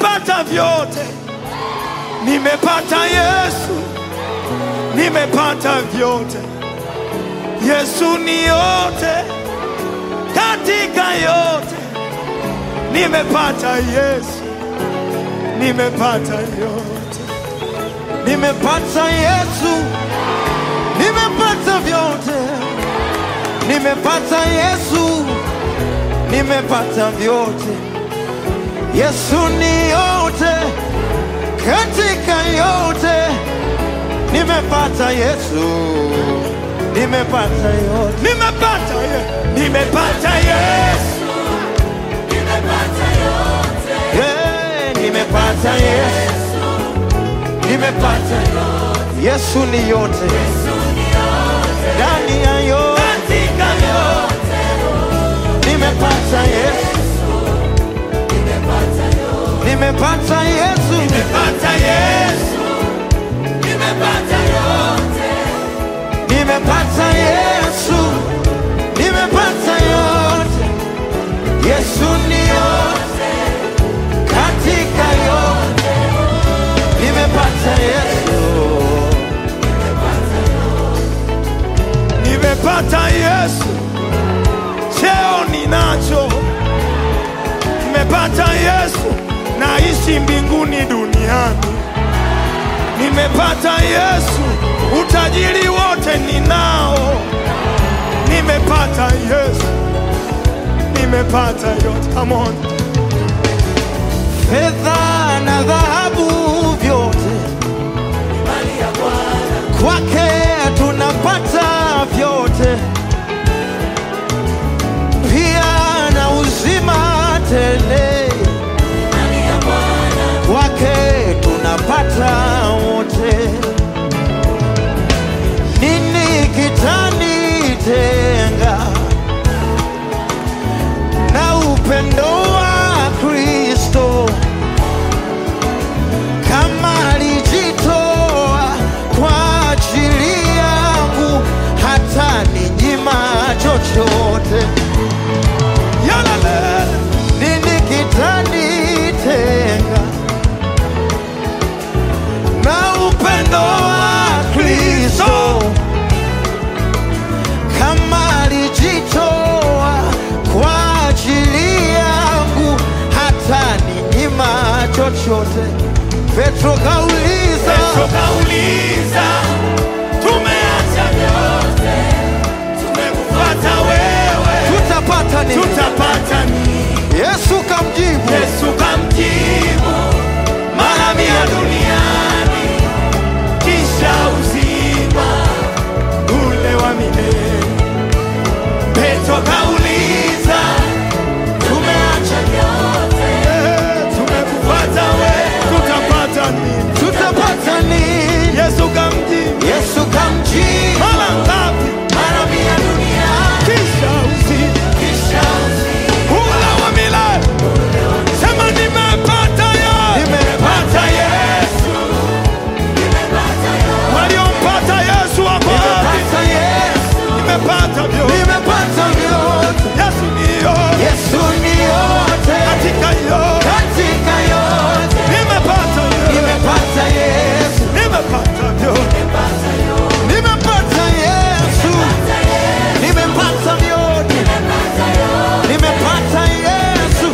nimepata vyote, nimepata Yesu, nimepata vyote. Yesu ni yote katika yote, nimepata Yesu, nimepata yote, Nimepata Yesu, nimepata vyote. Nimepata Yesu, nimepata vyote. Yesu ni yote katika yote. Nimepata Yesu, nimepata yote. nimepata Ye- nimepata Yesu, Yeah, nimepata Yesu, nimepata Yesu ni yote ndani ya yote. katika yote, Nimepata Yesu, nimepata Yesu, nimepata Yesu, nimepata yote, nimepata Yesu, nimepata yote. Yesu ni yote katika yote. Nimepata Yesu, nimepata Yesu, cheo ninacho, nimepata Yesu, naishi mbinguni duniani, nimepata Yesu, utajiri wote ninao, nimepata Yesu, nimepata yote. Come on. fedha na dhahabu vyote kwake tunapata vyote, pia na uzima tele kwake tunapata wote. Nini kitanitenga na upendo wa Kristo? kama alijitoa kwa ajili yangu, hata ninyima chochote. Yalala. Nini kitanitenga na upendo wa Kristo? Kama alijitoa kwa ajili yangu, hata ninyima chochote. Petro kauliza, Petro kauliza, tumeacha vyote, tumekufuata wewe, tutapata nini? tutapata nini? Yesu kamjibu, Yesu kamjibu, mara mia duniani, kisha uzima ule wa milele. Petro kauliza, tumeacha vyote, tumekufuata wewe, tutapata nini? tutapata nini? Yesu kamjibu, Yesu kamjibu, mara ngapi? mara mia duniani, Kisha uzima kisha uzima. ule wa milele. Sema nimepata Yesu, nimepata Yesu. Waliompata Yesu wako wapi? Nimepata Yesu, Nimepata vyote. nimepata vyote. Yesu ndiyo Yesu ni yote katika yote. katika yote. Nimepata Yesu, Nimepata Yesu, nimepata vyote. nimepata Yesu, nimepata vyote. Nimepata Yesu,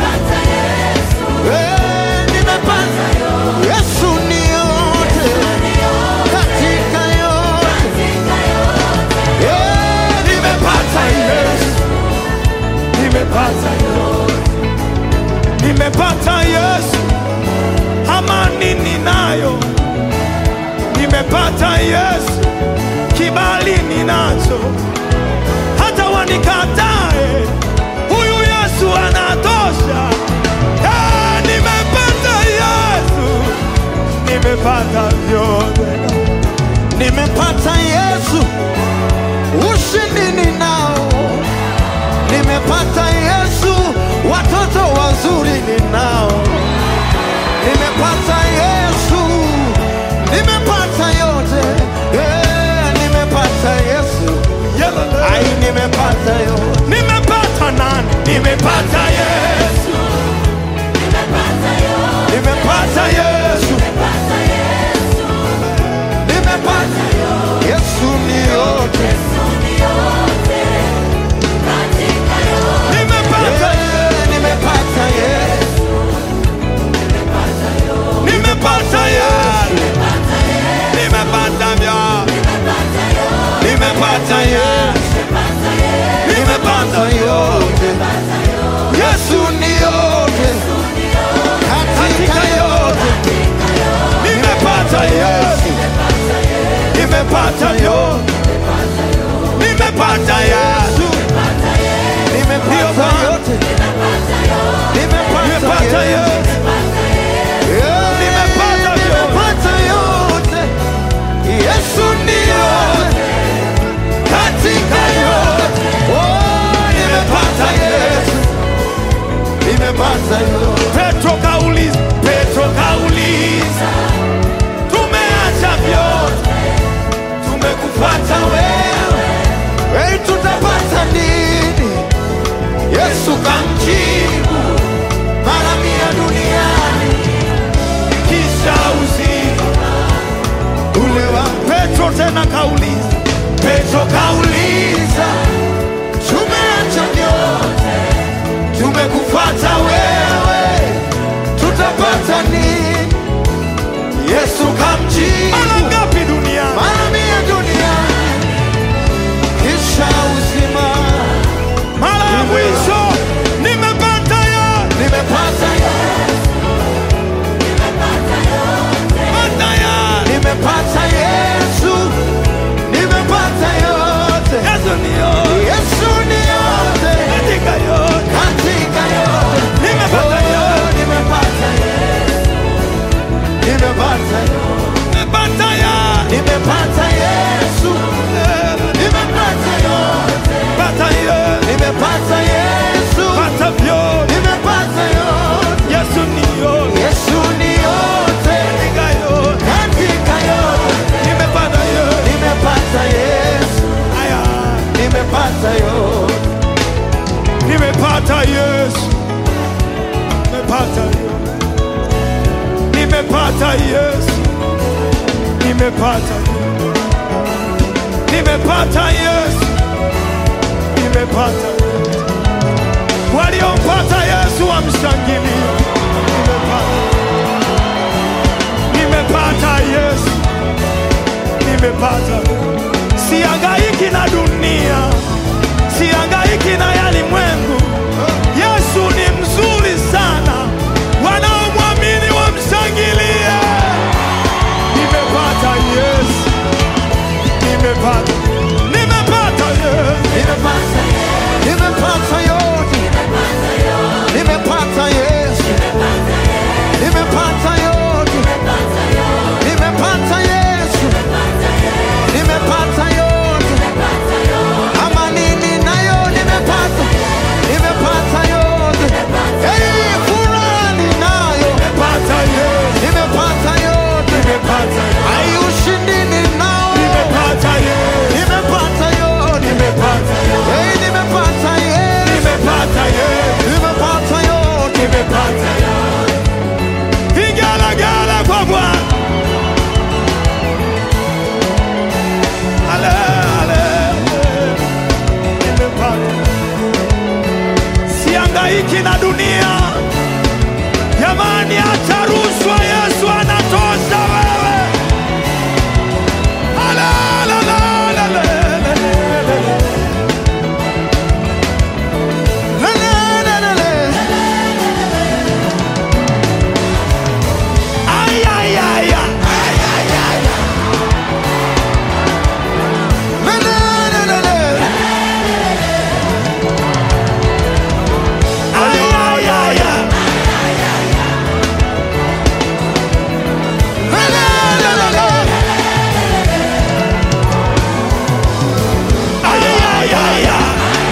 Eh, nimepata Yesu ni yote katika yote. Eh, Nimepata Yesu, nimepata yote. Nimepata Yesu, amani ninayo. Nimepata Yesu, kibali ninacho. Hata wanikatae, huyu Yesu anatosha. Eh, nimepata Yesu, nimepata vyote. nimepata Yesu, ushindi ninao. Nimepata Yesu, watoto wazuri ninao. Nimepata Yesu, nimepata yote. Eh, nimepata Yesu, Yelele. ai, nimepata yote. Nimepata nani? Nimepata Yesu. Nimepata nimepata vyote, nimepata Yesu, Nimepata yote. Nimepata nimepata yote. Yesu, Yeah, Nimepata vyote. nimepata yote. Yesu ndiyo katika yote. Oh, nimepata Yesu. Nimepata yote. Petro kauliza, Petro kauliza, tumeacha vyote, tumekufuata wewe. Hey, tutapata nini? Yesu kamjibu mara mia duniani kisha uzima ule wa Petro tena kauliza, Petro kauliza, tumeacha vyote tumekufuata wewe, tutapata nini? Yesu mara kamjibu ngapi duniani? mara mia duniani kisha uzima Mara ya mwisho nimepata yote, nimepata pata yote, nimepata Yesu nimepata yote Yesu ni yote, Yesu ni yote katika yote, katika yote nimepata Oh, yote, nimepata Yesu nimepata yote nimepata yote, nimepata Yesu nimepata yote pata yote, nimepata Yesu pata vyote, nimepata yote Yesu ni yote, Yesu ni yote katika yote, katika yote nimepata yote, nimepata Yesu aya, nimepata yote nimepata Yesu, nimepata yote, nimepata Yesu, nimepata yote, nimepata Yesu, nimepata yote. Waliompata Yesu wamshangilie, nimepata, nimepata Yesu, nimepata. Sihangaiki na dunia, sihangaiki na yalimwengu. Yesu ni mzuri sana, wanaomwamini wamshangilie. Nimepata Yesu, nimepata, nimepata Yesu, nimepata nimepata yote nimepata Yesu nimepata yote nimepata Yesu nimepata yote amani ninayo nimepata nimepata yote hey, furaha ninayo nimepata Yesu, nimepata yote nimepata, ai ushindi ninao nimepata Yesu, nimepata yote nimepata, hey, nimepata Yesu nimepata Yesu, nimepata yote nimepata vigelegele kwa Bwana. Ale, ale, nimepata. Sihangaiki na dunia jamani, hata rushwa Yesu anatosha wewe. Ale, ale, ale, ale, ale, ale. Ay, ay, ay, ay. Ay, ay, ay, ay. Ay, ay, ay, ay.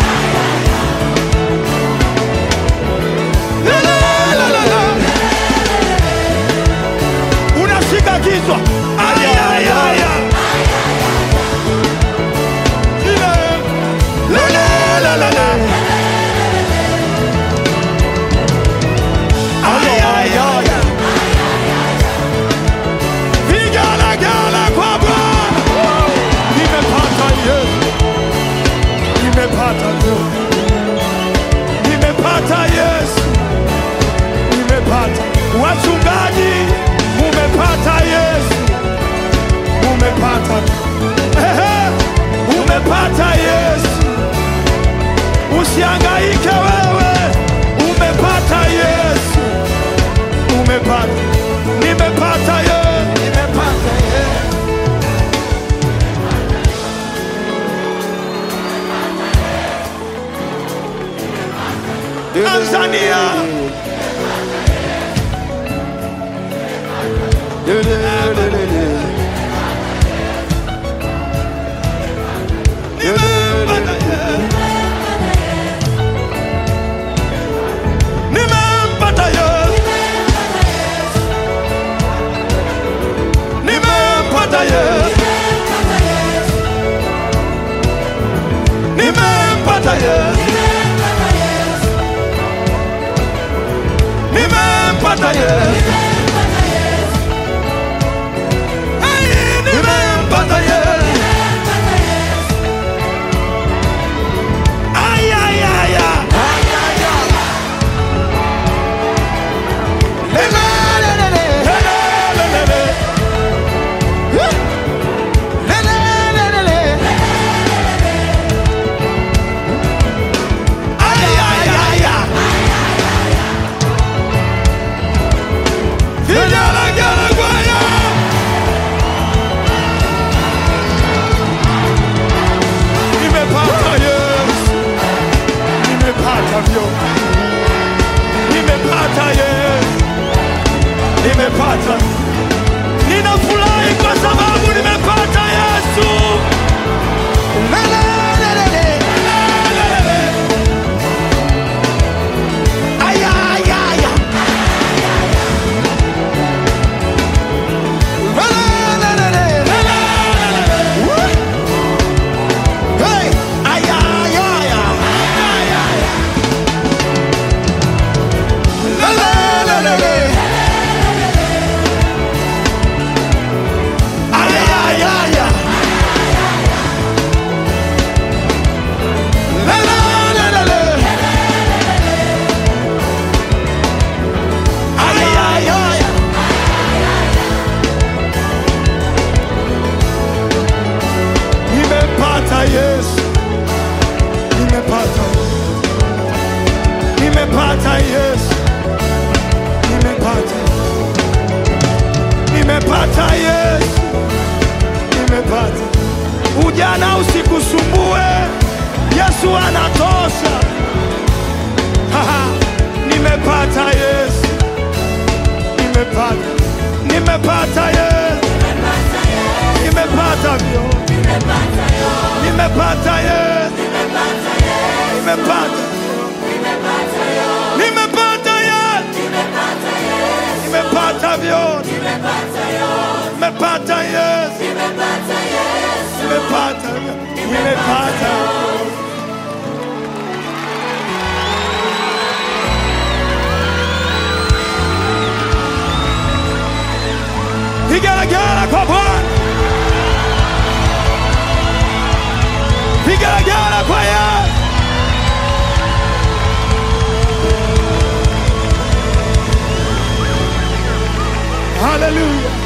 La, la, la, la, la. Unashika kichwa. Ay, ay, ay, ay. Ile. La, la, la, la, la. Ay, ay, ay, ay. Vigelegele kwa Bwana. Nimepata Yesu. Nimepata Yesu. Nimepata Yesu. Nimepata. Wachungaji, umepata Yesu. Umepata. Ehe, umepata Yesu. Usihangaike wewe. Umepata Yesu. Umepata. Nimepata Yesu. Nimepata Yesu. Tanzania. Nimempata Yesu. Nimempata Yesu. Nimempata Yesu. Nimempata Yesu. Nimempata Yesu. Hey, nimempata Yesu. Ay, ay, ay, ay. Lelelelele. Ay, ay, ay, ay. Vigelegele kwaya. Nimepata Yesu. Nimepata vyote. Nimepata Yesu. Nimepata. Ninafurahi kwa sababu nimepata Yesu. Ay, ay, ay, ay. Ay, ay, ay, ay. Ay, ay, ay, ay. La, la, la, la, la. Ay, ay, ay, ay. Nimepata Yesu. Nimepata. Nimepata Yesu. Nimepata. Nimepata Yesu. Nimepata. Ujana usikusumbue. Yesu anatosha. Haha. Nimepata Yesu. Nimepata. Nimepata Yesu. Nimepata vyo. Nimepata Yesu. Nimepata. Nimepata Yesu. Nimepata vyote. Nimepata Yesu. Nimepata. Nimepata. Vigelegele kwa Bwana. Vigelegele kwa Yesu. Hallelujah.